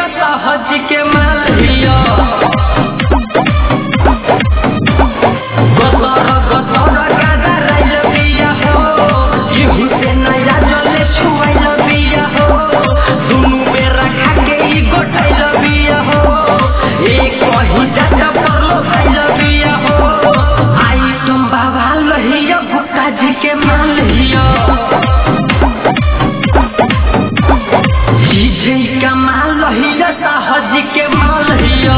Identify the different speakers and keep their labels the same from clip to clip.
Speaker 1: लहिया सहज के माल हिया गतर गतर गादा राइल बिया हो केहू से नया जले छुआइल बिया हो दुनु बेरा खा के ई गोटाइल बिया हो एक कहीं जाता परलो खाइल बिया हो आई तुम बाबा लहिया भुक्ता जी के माल हिया डीजे का माल लहिया साहज के माल हिया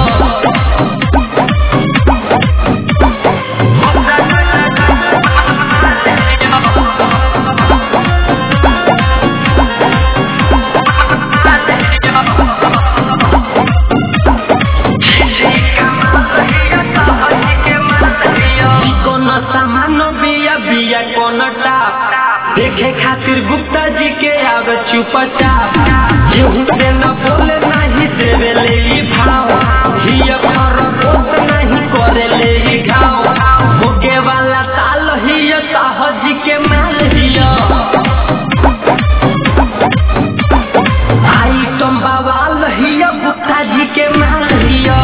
Speaker 1: कौन सामान बिया बिया कौन टाप देखे खातिर गुप्ता जी के आवे चुपचाप केहू से न बोले नाही देवे ले ई भाव हिया पर दोस्त नहीं करे ले ई घाव भोगे वाला ताल हिया साहज के माल हिया आई तुम बवाल हिया गुप्ता जी के माल हिया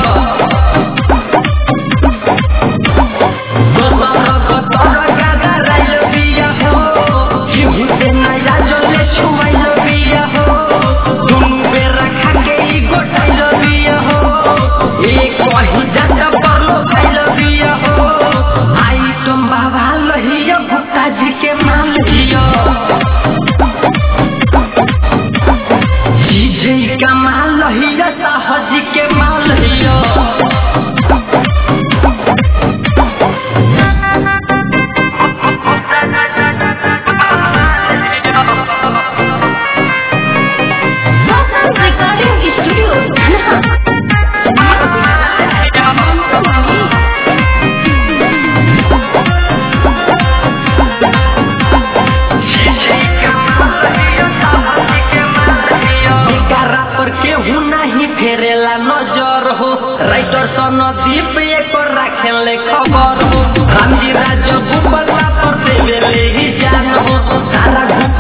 Speaker 1: गतर गतर गादा राइल बिया हो केहू से नया जले छुआइल बिया हो दुनु बेरा खा के ई गोटाइल बिया हो एक कहीं जाता परलो खाइल बिया हो आई तुम बाबा लहिया भुक्ता जी के माल हिया डीजे का माल लहिया साहज के माल हिया
Speaker 2: Local Recording Studio.
Speaker 1: एकरा पर केहू नहीं फेरेला नजर हो राइटर सनदीप एक राखेले खबर हो रामजी राज गुबला पर देवेले ही जान हो सारा